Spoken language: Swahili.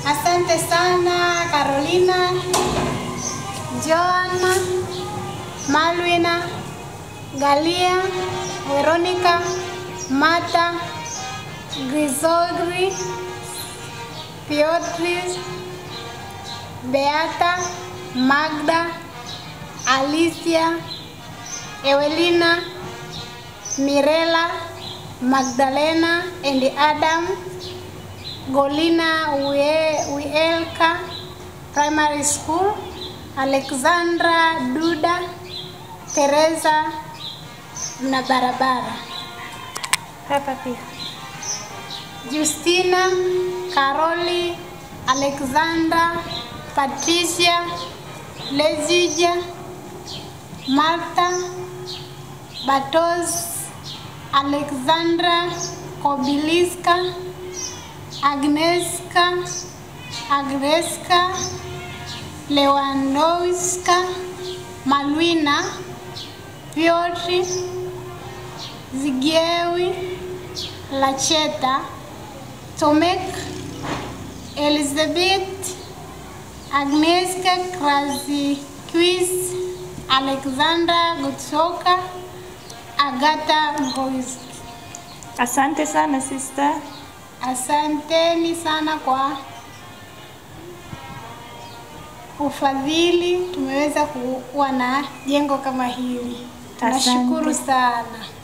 Asante sana Carolina, Joanna, Malwina, Galia, Veronica, Marta, Grisolri, Piotris, Beata, Magda, Alicia, Ewelina, Mirela, Magdalena and Adam, Golina Wie- Wielka Primary School, Alexandra Duda, Teresa na barabara. Hapa pia. Justina, Caroli, Alexandra, Patricia, Lezija, Martha, Batos, Alexandra, Kobiliska, Agneska, Agreska, Lewandowska, Malwina, Piotri, Zigiewi, Lacheta, Tomek, Elizabeth, Agnieszka Krasikowicz, Alexandra Gutsoka, Agata Ngoiski. Asante sana sister. Asanteni sana kwa ufadhili, tumeweza kuwa na jengo kama hili. Tunashukuru Asante. sana.